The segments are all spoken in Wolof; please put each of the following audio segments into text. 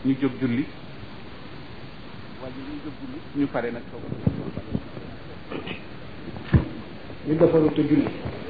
ñu jóg julli wala ñu jóg julli ñu pare nag soog ñu defaru te julli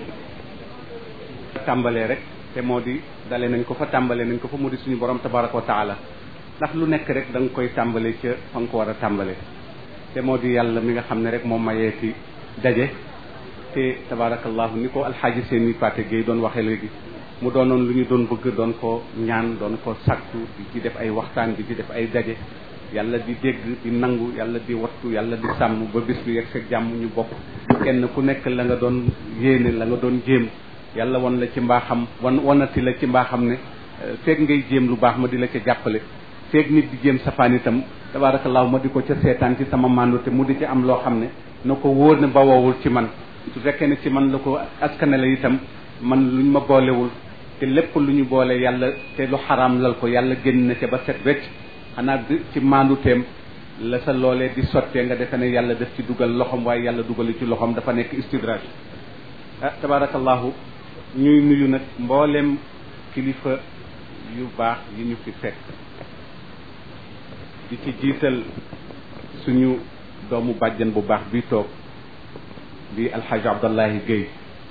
tàmbalee rek te moo di dale nañ ko fa tàmbalee nañ ko fa mu di suñu borom tabaraka wa taala ndax lu nekk rek da nga koy tàmbale ca fa nga ko war a tàmbale te moo di yàlla mi nga xam ne rek moom mayeeti daje te tabarakallahu ni ko alxaaji seeni Paate Gueye doon waxee léegi mu doonoon lu ñu doon bëgg doon ko ñaan doon ko sakku di ci def ay waxtaan di ci def ay daje yàlla di dégg di nangu yàlla di wattu yàlla di sàmm ba bis bi yegg seeg jàmm ñu bokk kenn ku nekk la nga doon yéene la nga doon jéem yàlla wan la ci mbaaxam wan wanati la ci mbaaxam ne feeg ngay jéem lu baax ma di la ca jàppale feeg nit di jéem safaan itam tabaarakallaahu ma di ko ca seetaan ci sama màndu te mu di ci am loo xam ne na ko wóor ne ba woowul ci man su fekkee ne ci man la ko askanale itam man luñ ma boolewul te lépp lu ñu boole yàlla te lu xaraam lal ko yàlla génn na ca ba set wecc xanaa ci maandu teem la sa loolee di sottee nga defe ne yàlla def ci dugal loxom waaye yàlla dugali ci loxom dafa nekk istidraj ah tabarakallahu ñuy nuyu nag mboolem kilifa yu baax yi ñu fi fekk di ci jiital suñu doomu bàjjan bu baax bi toog di alxaaji abdallahi Guèye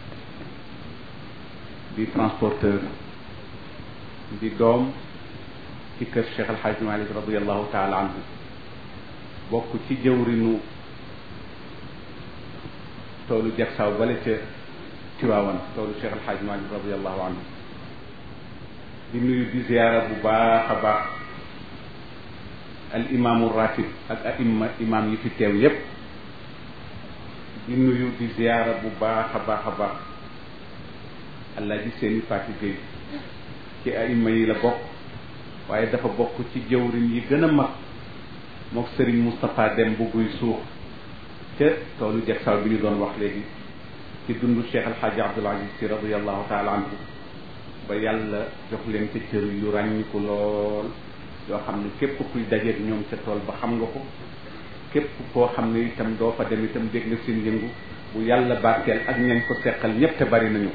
di transporteur di doom ci kër Cheikh alxaaji Malik radiallahu taala anhu bokk ci jëwrinu toolu jagsaaw bale ca Tiwaawan toolu Cheikh alxaaji Malik radiallahu anhu di nuyu di ziyaara bu baax a baax al imaamu ratib ak aimma imaam yi fi teew yépp di nuyu di ziyaara bu baax a baax a baax Alaaji Seeni Faati Géey ci aimma yi la bokk waaye dafa bokk ci jëwriñ yi gën a mag mook Sëriñ Moustapha Dem bu buy suux ca toolu Jagsaaw bi ñu doon wax léegi ci dundu Cheikh Alxaaji Abdul Aziz Si radiallahu taala anhu ba yàlla jox leen ca cër yu ràññiku lool yoo xam ne képp kuy dajeeg ñoom ca tool ba xam nga ko képp koo xam ne itam doo fa dem itam dégg nga seen yëngu bu yàlla barkeel ak ñañ ko seqal ñépp te bari nañu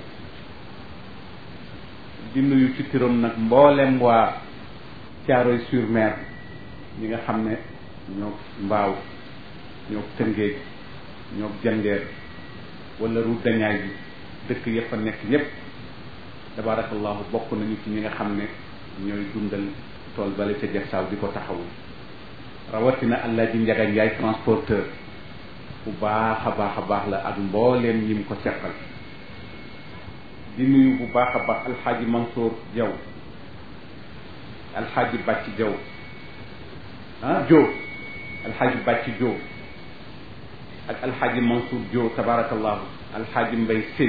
di nuyu ci turam nag mboolem waa Caaroy sur Mer ñi nga xam ne ñoo mbaaw ñoo tëngéej ñoo jandeer wala route dañaay bi dëkk ya fa nekk ñépp tabarakallahu bokk nañu ci ñi nga xam ne ñooy dundal tool bale ca jagsaaw di ko taxawul rawatina Alaaji Njaga Njaay transporteur bu baax a baax a baax la ak mbooleem ñi mu ko seqal di nuyu bu baax a baax alxaaji Mansour Jaw alxaaji Bàcc Jaw ah Jo alxaaji Bàcc Jo ak alxaaji Mansour Jo tabarakallahu alxaaji Mbay Sëy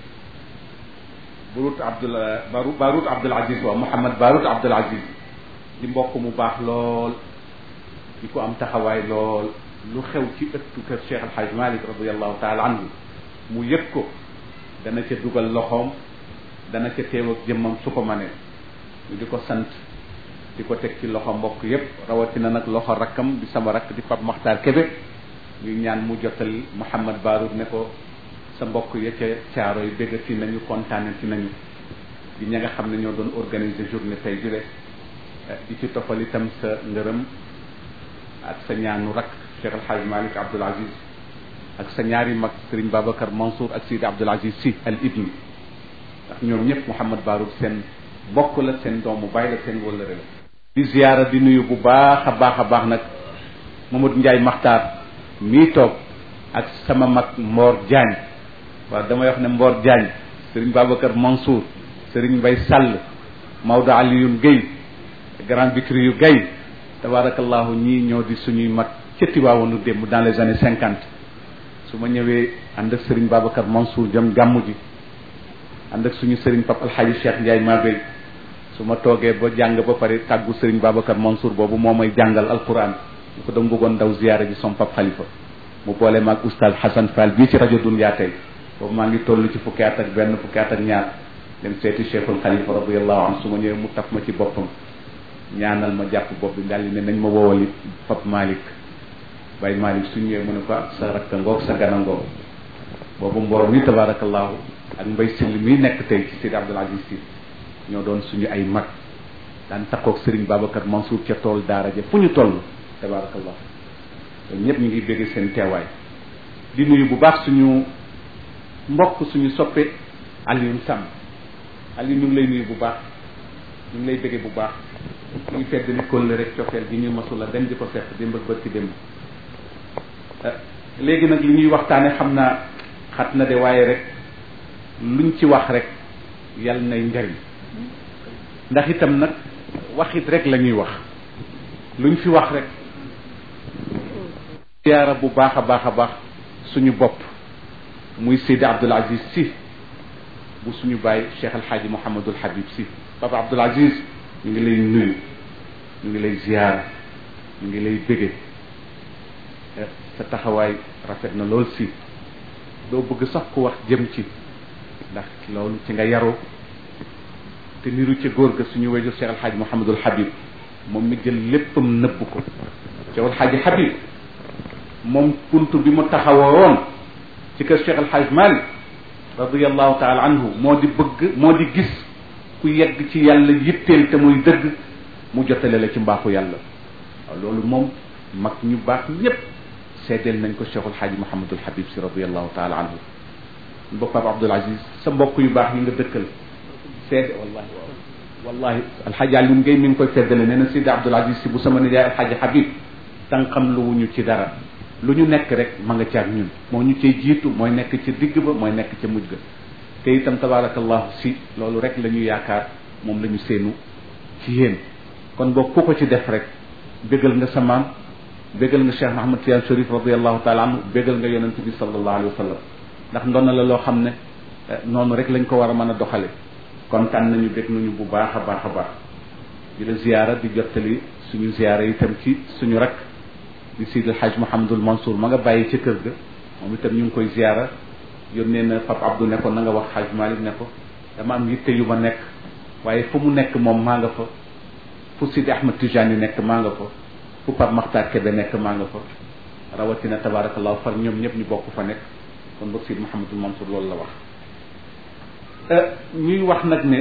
Barut Abdul Baru Barut Abdul Aziz waaw Mouhamad Barut Abdul Aziz di mbokk mu baax lool di ko am taxawaay lool lu xew ci ëttu kër Cheikh Al Hadj Malick radiallahu taala anhu mu yëg ko dana ca dugal loxoom dana ca teew ak jëmmam su ko manee ñu di ko sant di ko teg ci loxo mbokk yépp rawatina nag loxo rakkam di sama rakk di Pape Makhtar Kébé ñuy ñaan mu jotal Mouhamad Baroud ne ko sa mbokk ya ca caaro yi béggati nañu kontaane ci nañu di ña nga xam ne ñoo doon organiser journée tey jule di ci toppal itam sa ngërëm ak sa ñaanu rakk Cheikh El Hadj Malick Abdoul Aziz ak sa ñaari mag Serigne Babacar Mansour ak Sidi Abdoul Aziz Sy al ibni ndax ñoom ñëpp Mouhamad Baroud seen bokk la seen doomu bàyyi la seen wëllëre la di ziyaara di nuyu bu baax a baax a baax nag Mamadou Ndiaye Makhtar mii toog ak sama mag Mor Diagne waaw damay wax ne Mor Diagne Serigne Babacar Mansour Serigne Mbaye Sall Maodo Alioune Guèye grand Bikri yu Guèye tabarakallahu ñii ñoo di suñuy mag ca Tivaouane démb dans les années cinquante su ma ñëwee ànd ak Serigne Babacar Mansour jëm gàmmu ji ànd ak suñu Serigne Papa Alhaji Cheikh Ndiaye Mabey su ma toogee ba jàng ba pare tàggu Serigne Babacar Mansour boobu moo may jàngal alquran ñu ko dama bëggoon daw ziyaara ji som Pap Khalifa mu boole maag oustaz Hassan Fall bii ci rajo Dunya tey boobu maa ngi toll ci fukki at ak benn fukki at ak ñaar dem seeti Cheikhul Khalifa radiyallahu anhu su ma ñëwee mu taf ma ci boppam ñaanal ma jàpp bopp bi daal di ne nañ ma woowali Pap Malick Baye Malick su ñëwee mu ne ko sa rakka ngoog sa gana ngoog boobu mborom mi tabarakallahu ak mbay sill mi nekk tey ci Sidi Abdoul Aziz Sy ñoo doon suñu ay mag daan takkoog Serigne Babacar Mansour ca tool daara ja fu ñu toll tabarakallah ñoom ñëpp ñu ngi bégg seen teewaay di nuyu bu baax suñu mbokk suñu soppe Alioune Sam Alioune ñu ngi lay nuyu bu baax ñu ngi lay bégge bu baax ñu ngi fedd li kólle rek cofeel gi ñu masula dem di ko seq démb ak bërki démb léegi nag li ñuy waxtaane xam naa xat na de waaye rek luñ ci wax rek yal nay njariñ ndax itam nag waxit rek la ñuy wax luñ fi wax rek ziyaara bu baax a baax a baax suñu bopp muy Seydi Abdoul Aziz Sy bu suñu bàyyi Cheikh El Hadji Mouhamadul Habib Sy Papa Abdoul Aziz ñu ngi lay nuyu ñu ngi lay ziyaara ñu ngi lay bége sa taxawaay rafet na lool si doo bëgg sax ku wax jëm ci ndax loolu ci nga yaru te niru ca góor ga suñu wéjur Cheikh El Hadji Mouhamadul Habib moom mi jël léppam nëbb ko Cheikh El Hadji Habib moom punt bi mu taxawoon ci kër Cheikh El Hadji Malick radiallahu taala anhu moo di bëgg moo di gis ku yegg ci yàlla yitteel te muy dëgg mu jotale la ci mbaaxu yàlla waaw loolu moom mag ñu baax ñépp seedeel nañ ko Cheikhul Hadji Mouhamadul Habib si radiallahu taala anhu boppam Abdoul Aziz sa mbokk yu baax yi nga dëkkal seede wallahi wallahi alxaaji Alioune Gueye mi ngi koy feddale nee na Sidi Abdoul Aziz si bu sama nijaay alxaaji Habib tànqam lu wuñu ci dara lu ñu nekk rek ma nga caag ñun moo ñu cay jiitu mooy nekk ca digg ba mooy nekk ca mujj ga te itam tabarakallahu si loolu rek la ñu yaakaar moom la ñu séenu ci yéen kon boo ku ko ci def rek bégal nga sa maam bégal nga Cheikh Mahamad Tiyaan Sharif radiallahu taala anhu bégal nga yonent bi sallallahu alayhi wa sallam ndax ndonna la loo xam ne noonu rek lañ ko war a mën a doxale kontaan nañu bég nañu bu baax a baax a baax di la ziyaara di jottali suñu ziyaara itam ci suñu rak di Seydi El Hadj Mouhamadul Mansour ma nga bàyyi ca kër ga moom itam ñu ngi koy ziyaara yónnee na Pape Abdou ne ko na nga wax Hadj Malick ne ko dama am yitte yu ma nekk waaye fu mu nekk moom maa nga fa fu Sidi Ahmed Tijani nekk maa nga fa fu Pape Makhtar Kébé nekk maa nga fa rawatina tabarakallahu far ñoom ñëpp ñu bokk fa nekk kon boog Sidi Mouhamadul Mansour loolu la wax ñuy wax nag ne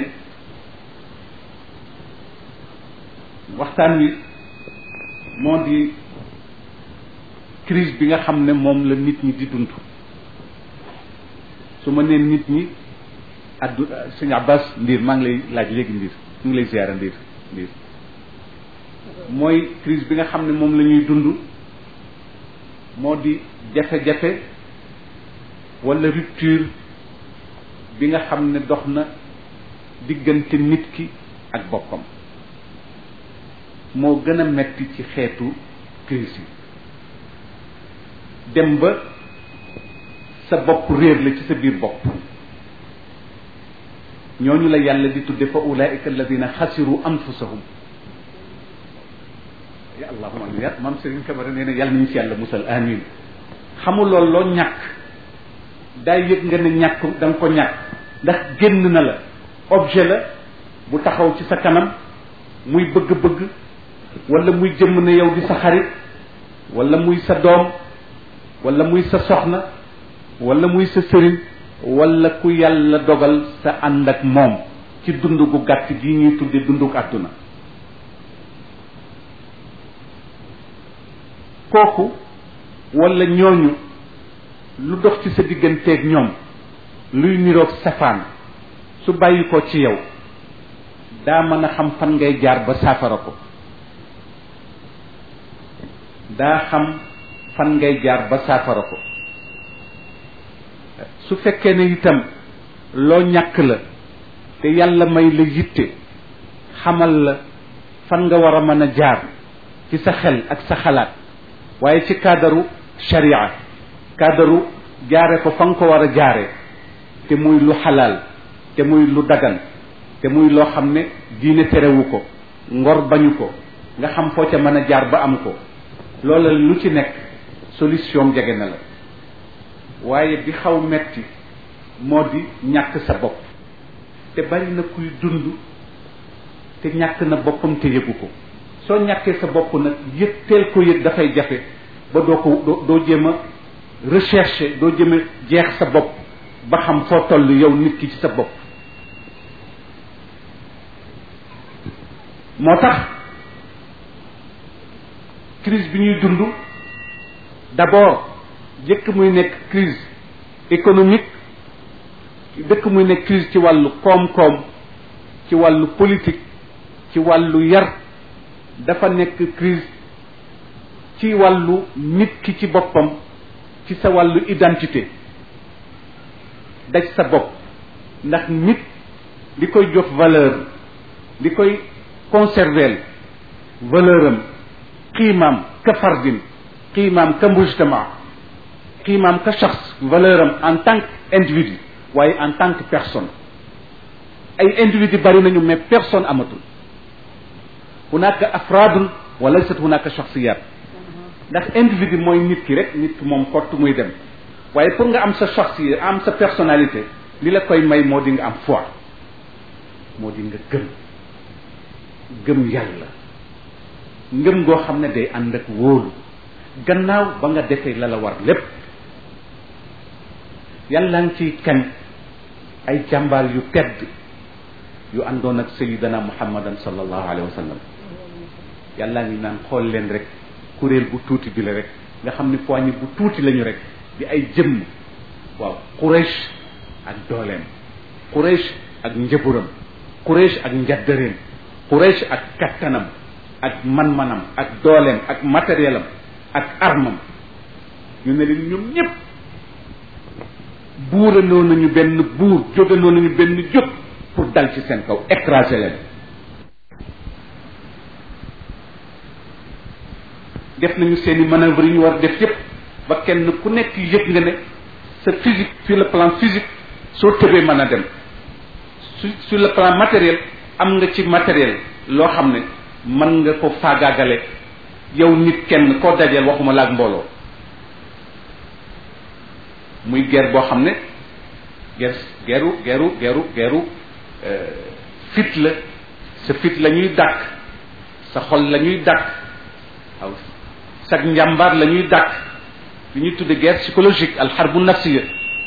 waxtaan wi moo di crise bi nga xam ne moom la nit ñi di dund su ma neen nit ñi addu sëñ Abbas Ndiir maa ngi lay laaj léegi Ndiir ñu ngi lay ziyaara Ndiir Ndiir mooy crise bi nga xam ne moom la ñuy dund moo di jafe-jafe wala rupture bi nga xam ne dox na diggante nit ki ak boppam moo gën a metti ci xeetu crise yi dem ba sa bopp réer la ci sa biir bopp ñooñu la yàlla di tudde fa ulaika alladina xasiru anfusahum ya allahuma amin ya maam Serigne Camara nee na yàlla nañu ci yàlla musal amin xamul loolu loo ñàkk daay yëg nga ne ñàkk da nga ko ñàkk ndax génn na la objet la bu taxaw ci sa kanam muy bëgg-bëgg wala muy jëmm ne yow di sa xarit wala muy sa doom wala muy sa soxna wala muy sa sëriñ wala ku yàlla dogal sa ànd ak moom ci dund gu gàtt gi ñuy tudde dunduk àdduna kooku wala ñooñu lu dox ci sa digganteeg ñoom luy niroog safaan su bàyyi ko ci yow daa mën a xam fan ngay jaar ba saafara ko daa xam fan ngay jaar ba saafara ko su fekkee ne itam loo ñàkk la te yàlla may la yitte xamal la fan nga war a mën a jaar ci sa xel ak sa xalaat waaye ci kaadaru sharia kaadaru jaare ko fa nga ko war a jaare te muy lu xalaal te muy lu dagan te muy loo xam ne diine terewu ko ngor bañu ko nga xam foo ca mën a jaar ba am ko loola lu ci nekk solution jege na la waaye bi xaw metti moo di ñàkk sa bopp te bari na kuy dund te ñàkk na boppam te yëgu ko soo ñàkkee sa bopp nag yëg teel ko yëg dafay jafe ba doo ko doo doo jéem a recherche doo jéem a jeex sa bopp ba xam foo toll yow nit ki ci sa bopp moo tax crise bi ñuy dund d'abord jëkk muy nekk crise économique dëkk muy nekk crise ci wàllu koom-koom ci wàllu politique ci wàllu yar dafa nekk crise ci wàllu nit ki ci boppam ci sa wàllu identité daj sa bopp ndax nit li koy jox valeur li koy conserver valeur am qiimaam ka fardin qiimaam ka mujtama qiimaam ka shaxs valeur am en tant que individu waaye en tant que personne ay individu bari nañu mais personne amatul hunaka afraadun wa laysat hunaka shaxsiyat ndax individu mooy nit ki rek nit ki moom kott muy dem waaye pour nga am sa shaxsiya am sa personnalité li la koy may moo di nga am foi moo di nga gëm gëm yàlla ngëm goo xam ne day ànd ak wóolu gannaaw ba nga defee la la war lépp yàlla ngi ciy kañ ay jàmbaar yu tedd yu àndoon ak sayidana muhammadan sallallahu alayhi wa sallam yàlla ngi naan xool leen rek kuréel bu tuuti bi la rek nga xam ni poignée bu tuuti lañu rek di ay jëmm waaw Quraysh ak dooleem Quraysh ak njëburam Quraysh ak njaddareem Quraysh ak kattanam ak man-manam ak dooleem ak matériel am ak armam ñu ne leen ñoom ñëpp buurandoo nañu benn buur jógandoo nañu benn jóg pour dal ci seen kaw écraser leen def nañu seen i manœuvre yi ñu war def yépp ba kenn ku nekk yëg nga ne sa physique sur le plan physique soo tëbee mën a dem su sur le plan matériel am nga ci matériel loo xam ne mën nga ko faagaagale yow nit kenn koo dajeel waxuma la ak mbooloo muy guerre boo xam ne guerre guerru guerru guerru guerru fit la sa fit la ñuy dàkk sa xol la ñuy dàkk waaw sag njàmbaar la ñuy dàkk li ñuy tudde guerre psychologique alxarbu nafsiya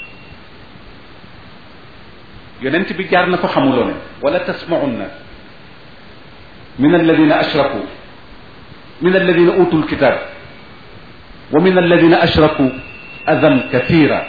yonent bi jaar na fa xamuloo ne wala tasmaunna min alladina ashraku min alladina utu lkitab wa min alladina ashraku adan kathira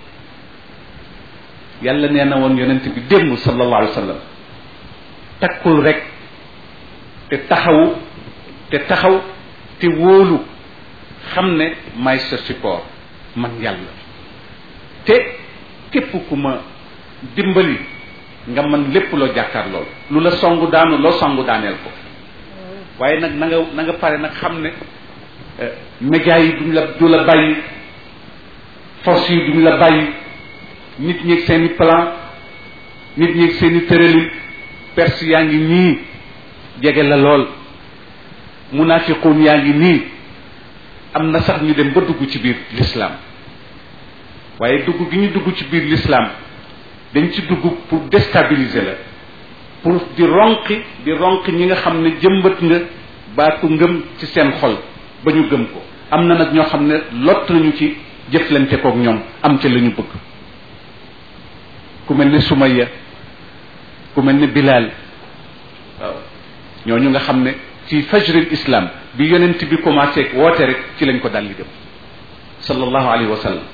yàlla nee na woon yonent bi démb sallallahu alayhi wa sallam takkul rek te taxawu te taxaw te wóolu xam ne may sa support man yàlla te képp ku ma dimbali nga mën lépp loo jàkkaar lool lu la songu daanu loo songu daaneel ko waaye nag na nga na nga pare nag xam ne médias yi duñ la du la bàyyi force yi duñ la bàyyi nit ñi seen i plan nit ñi seen i tëralin perse yaa ngi nii jege la lool munafiqun yaa ngi nii am na sax ñu dem ba dugg ci biir l'islam waaye dugg gi ñu dugg ci biir l'islam dañ ci dugg pour déstabiliser la pour di ronqi di ronqi ñi nga xam ne jëmbat nga baatu ngëm ci seen xol ba ñu gëm ko am na nag ñoo xam ne lott nañu ci jëflante kook ñoom am ca la ñu bëgg ku mel ne Sumayya ku mel ne Bilal waaw ñooñu nga xam ne ci fajril islam bi yonent bi commencé woote rek ci lañ ko daldi dem sallallahu alayhi wa sallam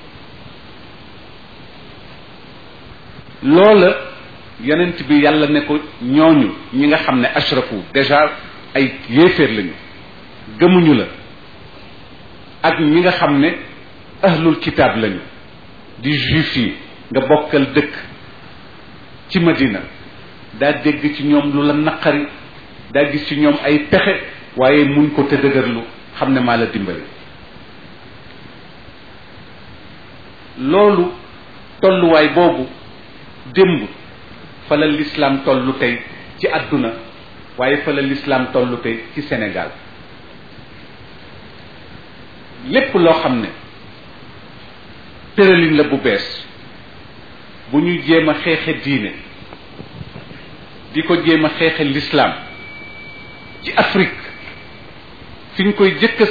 loola yonent bi yàlla ne ko ñooñu ñi nga xam ne ashrafu déjà ay yéeféer lañu gëmuñu la ak ñi nga xam ne ahlul kitaab lañu di juif yi nga bokkal dëkk ci Madina daa dégg ci ñoom lu la naqari daa gis ci ñoom ay pexe waaye muñ ko te dëgërlu xam ne maa la dimbali loolu tolluwaay boobu démb fa la lislaam tollu tey ci àdduna waaye fa la lislaam tollu tey ci Sénégal lépp loo xam ne tëralin la bu bees bu ñuy jéem a xeexe diine di ko jéem a xeexe lislaam ci Afrique fi ñu koy jëkk a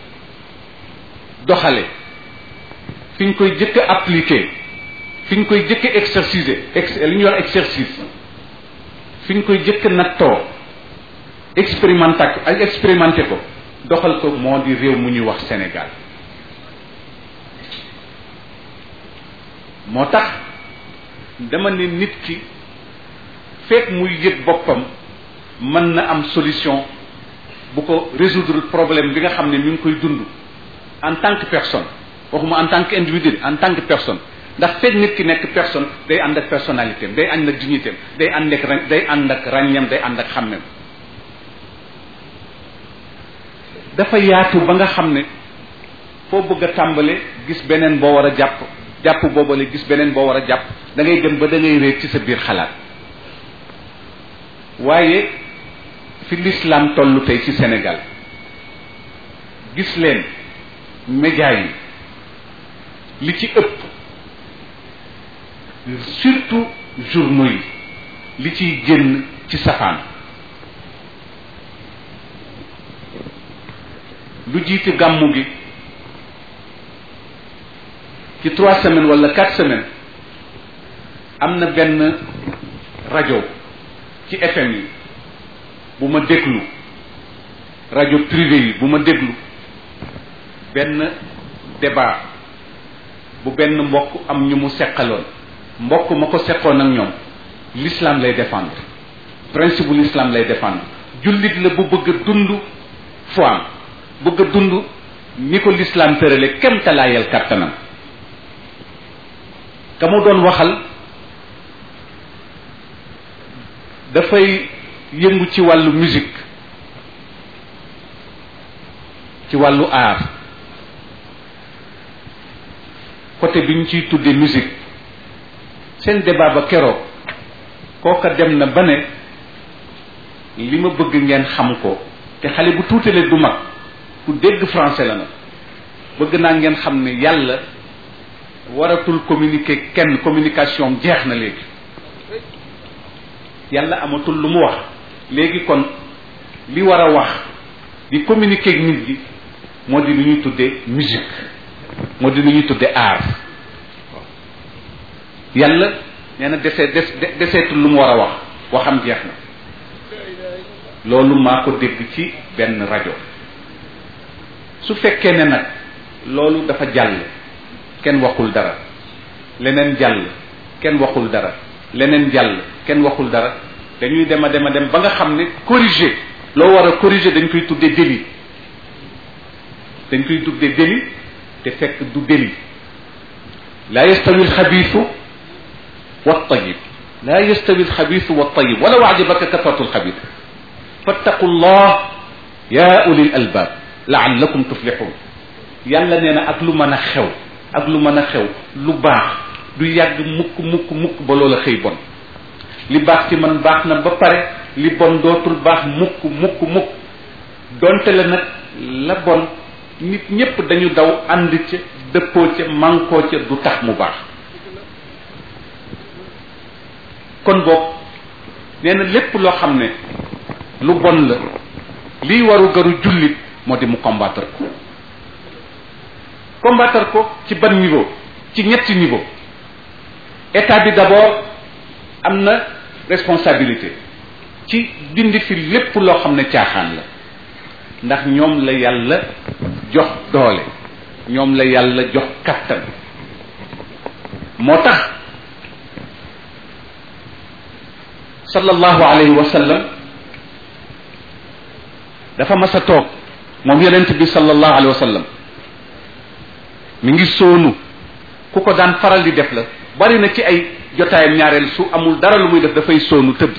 doxale fi ñu koy jëkk a appliquer fi ñu koy jëkk a exerciser ex li ñuy wax exercice fi ñu koy jëkk a nattoo expérimenté ak expérimenté ko doxal ko moo di réew mu ñuy wax Sénégal moo tax dama ne nit ki fekk muy yëg boppam mën na am solution bu ko résoudre problème bi nga xam ne mi ngi koy dund en tant que personne waxuma en tant que individu en tant que personne ndax fekk nit ki nekk personne day ànd ak personnalité am day ànd ak dignité am day ànd ak ra day ànd ak ràññam day ànd ak xàmmem dafa yaatu ba nga xam ne foo bëgg a tàmbale gis beneen boo war a jàpp jàpp boobale gis beneen boo war a jàpp da ngay dem ba da ngay réer ci sa biir xalaat waaye fi l'islam tollu tey ci Sénégal gis leen média yi li ci ëpp surtout journaux yi li ciy génn ci safaan lu jiite gàmmu gi ci trois semaines wala quatre semaines am na benn rajo ci FM yi bu ma déglu rajo privé yi bu ma déglu benn débat bu benn mbokk am ñu mu seqaloon mbokk ma ko seqoon ak ñoom l'islam lay défendre principe bu l'islam lay défendre jullit la bu bëgg a dund foam bëgg a dund ni ko l'islam tërale kem talaayal kàttanam ka mu doon waxal dafay yëngu ci wàllu musique ci wàllu art côté bi ñu ciy tuddee musique seen débat ba keroog kooka dem na ba ne li ma bëgg ngeen xam ko te xale bu tuutalee du mag ku dégg français la nag bëgg naa ngeen xam ne yàlla waratul communiquer kenn communication jeex na léegi yàlla amatul lu mu wax léegi kon li war a wax di communiquer ak nit gi moo di lu ñuy tuddee musique moo di lu ñuy tuddee art yàlla nee na desee des deseetul lu mu war a wax waxam jeex na loolu maa ko dégg ci benn rajo su fekkee ne nag loolu dafa jàll kenn waxul dara leneen jàll kenn waxul dara leneen jàll kenn waxul dara dañuy dem a dem a dem ba nga xam ne corriger loo war a corriger dañ koy tuddee délit dañ koy tuddee délit te fekk du délit laa yastawi alxabiisu waltayib laa yastawi alxabiisu waltayib walaw ajabaka kasratu alxabiis fattaqu llah ya ulil albaab laallakum tuflixuun yàlla nee na ak lu mën a xew ak lu mën a xew lu baax du yàgg mukk mukk mukk ba loola xëy bon li baax ci man baax na ba pare li bon dootul baax mukk mukk mukk donte la nag la bon nit ñépp dañu daw ànd ca dëppoo ca mànkoo ca du tax mu baax kon boog nee na lépp loo xam ne lu bon la liy waru garu jullit moo di mu combattre ko combattre ko ci ban niveau ci ñetti niveau état bi d'abord am na responsabilité ci dindi fi lépp loo xam ne caaxaan la ndax ñoom la yàlla jox doole ñoom la yàlla jox kattan moo tax sallallahu alayhi wa sallam dafa mas a toog moom yonent bi sallallahu alayhi wa sallam mi ngi soonu ku ko daan faral di def la bari na ci ay jotaayam ñaareel su amul dara lu muy def dafay soonu tëdd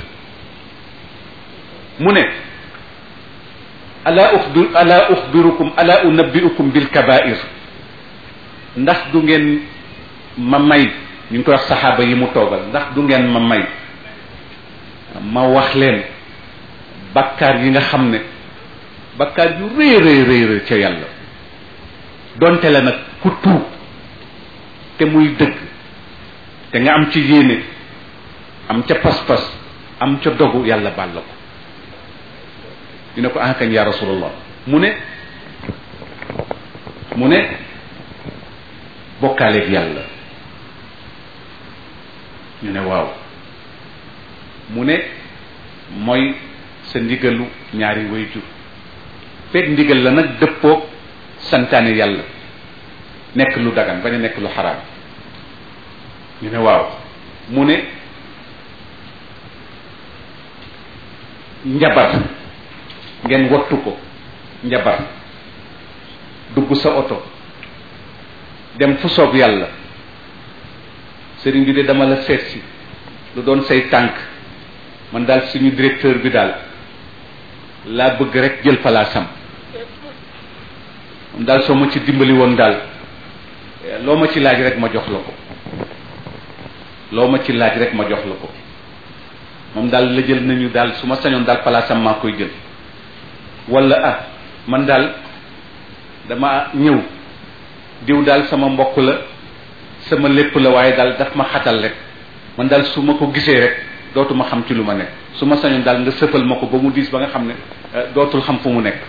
mu ne ala uxbir ala uxbirukum ala unabbiukum bil kabair ndax du ngeen ma may ñu ngi koy wax saxaaba yi mu toogal ndax du ngeen ma may ma wax leen bakkaar yi nga xam ne bakkaar yu rëy rëy rëy rëy ca yàlla donte la nag ku tuub te muy dëgg te nga am ci yéene am ca pas-pas am ca dogu yàlla baal la ko dina ko ankañ ya rasulallah mu ne mu ne bokkaaleeg yàlla ñu ne waaw mu ne mooy sa ndigalu ñaari wayjur fekk ndigal la nag dëppoog santaane yàlla nekk lu dagan bañ a nekk lu xaraam ñu ne waaw mu ne njabar ngeen wattu ko njabar dugg sa oto dem fu soob yàlla sëriñ bi de dama la seet si lu doon say tànk man daal suñu directeur bi daal laa bëgg rek jël palaasam moom daal soo ma ci dimbali woon daal loo ma ci laaj rek ma jox la ko loo ma ci laaj rek ma jox la ko moom daal la jël nañu daal su ma sañoon daal palaasam maa koy jël wala ah man daal dama ñëw diw daal sama mbokk la sama lépp la waaye daal daf ma xatal rek man daal su ma ko gisee rek dootuma xam ci lu ma nekk su ma sañoon daal nga sëfal ma ko ba mu diis ba nga xam ne dootul xam fu mu nekk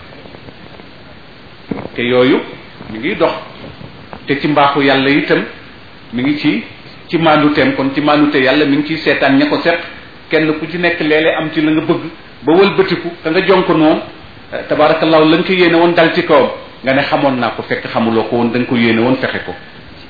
te yooyu mi ngi dox te ci mbaaxu yàlla itam mi ngi ci ci maanduteem kon ci maandute yàlla mi ngi ciy seetaan ña ko set kenn ku ci nekk léeg-léeg am ci la nga bëgg ba wëlbatiku ka nga jonk noonu tabaarakallaahu la nga ko yéene woon dal ci kawam nga ne xamoon naa ko fekk xamuloo ko woon da nga ko yéene woon fexe ko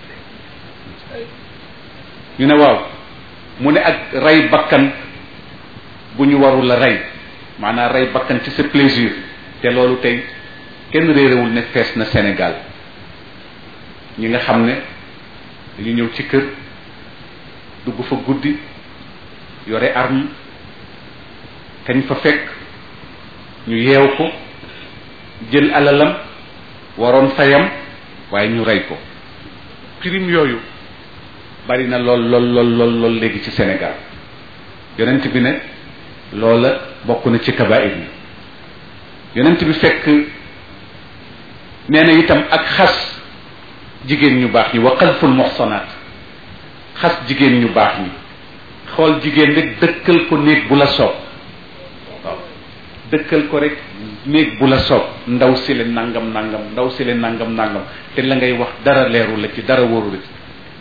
ñu ne waaw mu ne ak rey bakkan bu ñu warul la rey maanaam rey bakkan ci sa plaisir te loolu tey kenn réerewul ne fees na Sénégal ñi nga xam ne dañu ñëw ci kër dugg fa guddi yore arme kañ fa fekk ñu yeew ko jël alalam waroon fayam waaye ñu rey ko crime yooyu bari na lool lool lool lool lool léegi ci Sénégal yonent bi ne loola bokk na ci kabair yi yonent bi fekk nee na itam ak xas jigéen ñu baax ñi wa xalful muxsanaat xas jigéen ñu baax ñi xool jigéen rek dëkkal ko néeg bu la soob waaw dëkkal ko rek néeg bu la soob ndaw si le nangam nangam ndaw si le nangam nangam te la ngay wax dara leeru la ci dara wóoru la ci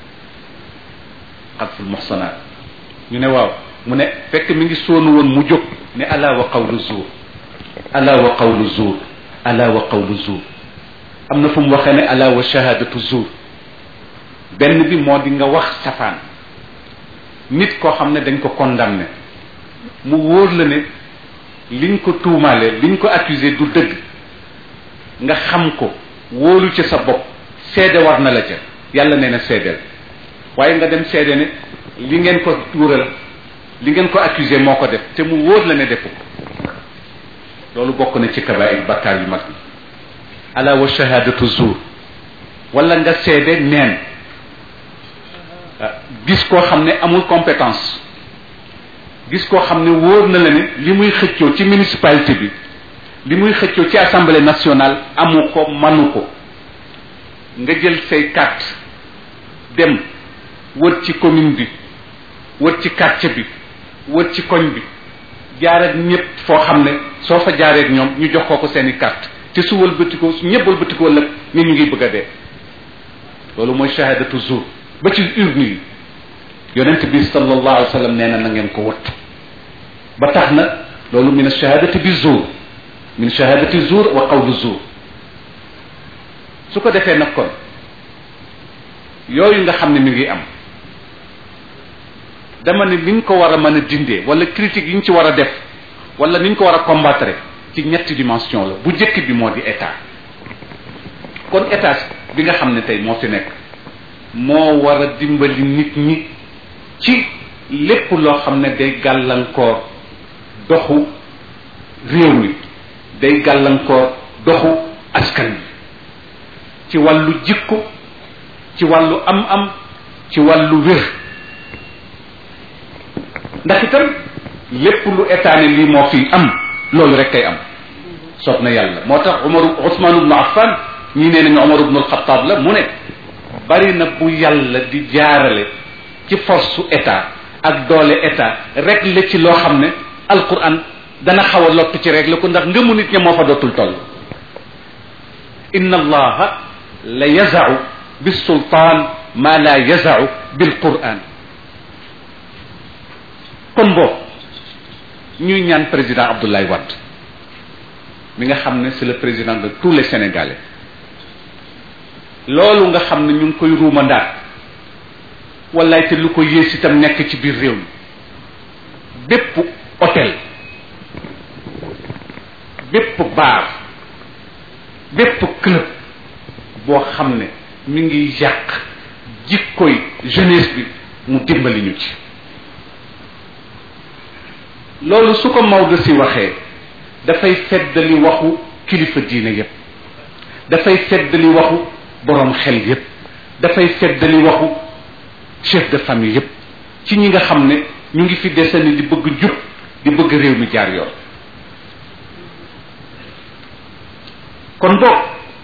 xalful muxsanaat ñu ne waaw mu ne fekk mi ngi soonu woon mu jóg ne ala wa qawlu zuur ala wa qawlu zuur ala wa qawlu zuur am na fu mu waxee ne ala wa shahadatu zuur benn bi moo di nga wax safaan nit koo xam ne dañ ko condamné mu wóor la ne liñ ko tuumaale liñ ko accusé du dëgg nga xam ko wóolu ci sa bopp seede war na la ca yàlla nee na seedeel waaye nga dem seede ne li ngeen ko tuural li ngeen ko accusé moo ko def te mu wóor la ne defu ko loolu bokk na ci kabair bakkaar yu mag yi ala wa shahadatu zuur wala nga seede neen gis koo xam ne amul compétence gis koo xam ne wóor na la ne li muy xëccoo ci municipalité bi li muy xëccoo ci assemblée nationale amu ko manu ko nga jël say carte dem wër ci commune bi wër ci quartier bi wër ci koñ bi jaar ak ñëpp foo xam ne soo fa jaaree ak ñoom ñu jox ko ko seeni carte te su wëlbatikoo su ñëpp wëlbatikoo lëg ni ñu ngi bëgg a dee loolu mooy shahadatu zur ba ci urne yi yonent bi sallallahu alayhi wa sallam nee na na ngeen ko wëtt ba tax na loolu min shahadati bi zur min shahadati zur wa qawlu zur su ko defee nag kon yooyu nga xam ne mi ngi am dama ne ni ñu ko war a mën a dindee wala critique yi ñu ci war a def wala ni ñu ko war a combattre ci ñetti dimension la bu njëkk bi moo di état kon état bi nga xam ne tey moo fi nekk moo war a dimbali nit ñi ci lépp loo xam ne day gàllankoor doxu réew mi day gàllankoor doxu askan wi ci wàllu jikko ci wàllu am-am ci wàllu wér ndax itam lépp lu état ne lii moo fi am loolu rek kay am soob na yàlla moo tax Umar Ousmane ibnu Affan ñii nee nañu Umar ibnu Alxataab la mu ne bari na bu yàlla di jaarale ci force su état ak doole état rek la ci loo xam ne alquran dana xaw a lott ci rek la ko ndax ngëmu nit ña moo fa dootul toll inna allaha la yazau bisultaan ma la yazau bilquran kon boobu ñuy ñaan président Abdoulaye Wade mi nga xam ne c'est le président de tous les Sénégalais loolu nga xam ne ñu ngi koy ruumandaat wallaay te lu ko yées itam nekk ci biir réew mi bépp hôtel bépp bar bépp club boo xam ne mi ngi yàq jikkoy jeunesse bi mu dimbali ñu ci loolu su ko Maodo si waxee dafay feddali waxu kilifa diine yépp dafay feddali waxu boroom xel yépp dafay feddali waxu chef de famille yépp ci ñi nga xam ne ñu ngi fi desani di bëgg jub di bëgg réew mi jaar yoon kon boog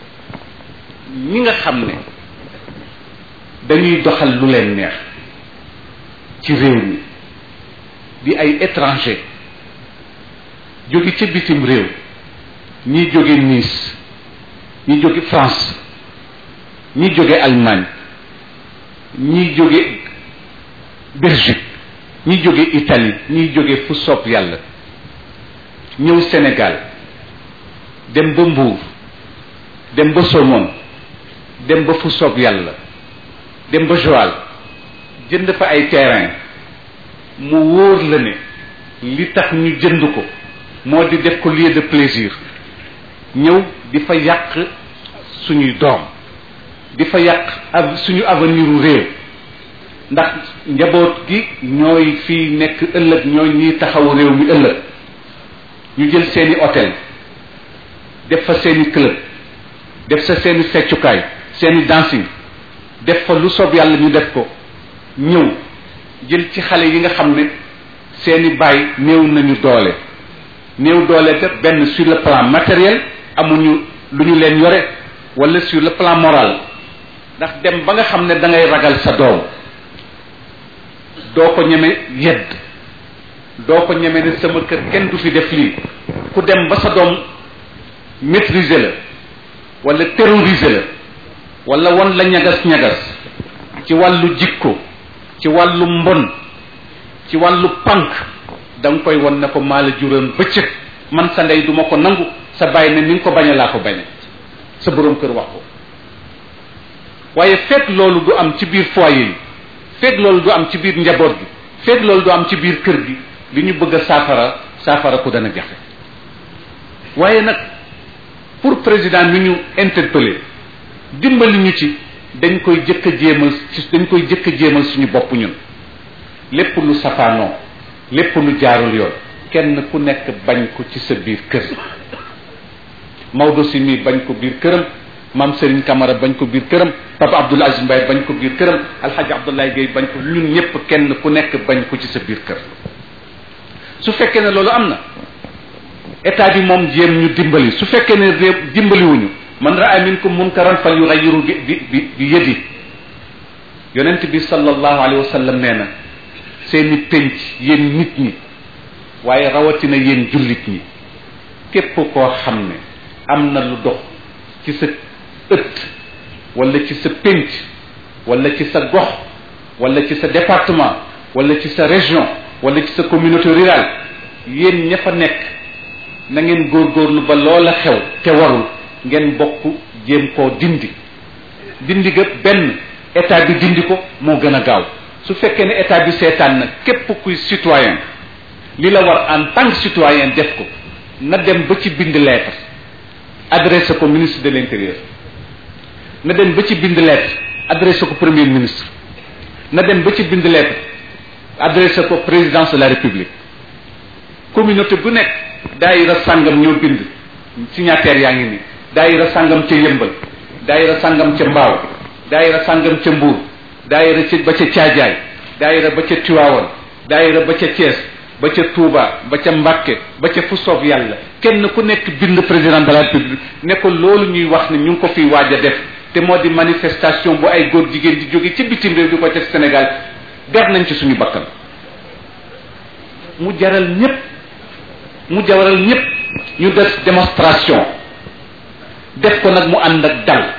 ñi nga xam ne dañuy doxal lu leen neex ci réew mi di ay étranger jóge ca bitim réew ñi jóge Nice ñi jóge France ñi jóge Allemagne ñi jóge Belgique ñi jóge Italie ñi jóge fu soob yàlla ñëw Sénégal dem ba Mbour dem ba Somone dem ba fu soob yàlla dem ba Joal jënd fa ay terrain mu wóor la ne li tax ñu jënd ko moo di def ko lieu de plaisir ñëw di fa yàq suñuy doom di fa yàq ak suñu avenir u réew ndax njaboot gi ñooy fii nekk ëllëg ñooy ñiy taxaw réew mi ëllëg ñu jël seeni hôtel def fa seeni club def sa seeni feccukaay seeni dancing def fa lu soob yàlla ñu def ko ñëw jël ci xale yi nga xam ne seeni baay néew nañu doole néew doole te benn sur le plan matériel amuñu lu ñu leen yore wala sur le plan moral ndax dem ba nga xam ne da ngay ragal sa doom doo ko ñeme yedd doo ko ñeme ne sama kër kenn du fi def lii ku dem ba sa doom maîtriser la wala terroriser la wala wan la ñagas ñagas ci wàllu jikko ci wàllu mbon ci wàllu pànk da nga koy won ne ko maa la juróom bëccëg man sa ndey duma ko nangu sa bàyyi ne ni nga ko bañe laa ko bañe sa boroom kër wax ko waaye fekk loolu du am ci biir foyer yi fekk loolu du am ci biir njaboot gi fekk loolu du am ci biir kër gi li ñu bëgg a saafara saafara ko dana jafe waaye nag pour président mi ñu interpellé dimbali ñu ci dañ koy jëkk a jéemal ci dañ koy jëkk a jéemal suñu bopp ñun lépp lu safaanoo lépp lu jaarul yoon kenn ku nekk bañ ko ci sa biir kër Maodo si mi bañ ko biir këram maam Serigne Camara bañ ko biir këram Papa Abdoul Aziz Mbaye bañ ko biir këram Alhaji Abdoulaye Gueye bañ ko ñun ñëpp kenn ku nekk bañ ko ci sa biir kër su fekkee ne loolu am na état bi moom jéem ñu dimbali su fekkee ne réew dimbaliwuñu man raa minkum munkaran fal yughayyiru bi bi bi bi yadi yonent bi sallallahu alayhi wa sallam nee na seeni penc yéen nit ñi waaye rawatina yéen jullit ñi képp koo xam ne am na lu dox ci sa ëtt wala ci sa penc wala ci sa gox wala ci sa département wala ci sa région wala ci sa communauté rurale yéen ña fa nekk na ngeen góorgóorlu ba loola xew te warul ngeen bokk jéem koo dindi dindi ga benn état bi dindi ko moo gën a gaaw su fekkee ne état bi seetaan na képp kuy citoyen li la war en tant que citoyen def ko na dem ba ci bind lettre adressé ko ministre de l'intérieur na dem ba ci bind lettre adressé ko premier ministre na dem ba ci bind lettre adressé ko présidence de la république communauté bu nekk daayira sàngam ñoo bind signataire yaa ngi ni daayira sàngam ca yëmbal daayira sàngam ca mbaaw daayira sàngam ca mbuur daayira ca ba ca caajaay daayira ba ca tiwaawan daayira ba ca Thiès ba ca Touba ba ca Mbàkke ba ca fu soob yàlla kenn ku nekk bind président de la république ne ko loolu ñuy wax ne ñu ngi ko fiy waaj a def te moo di manifestation bu ay góor jigéen di jóge ci bitim réew di ko def Sénégal gar nañ ci suñu bakkan mu jaral ñépp mu jaral ñépp ñu def démonstration def ko nag mu ànd ak dal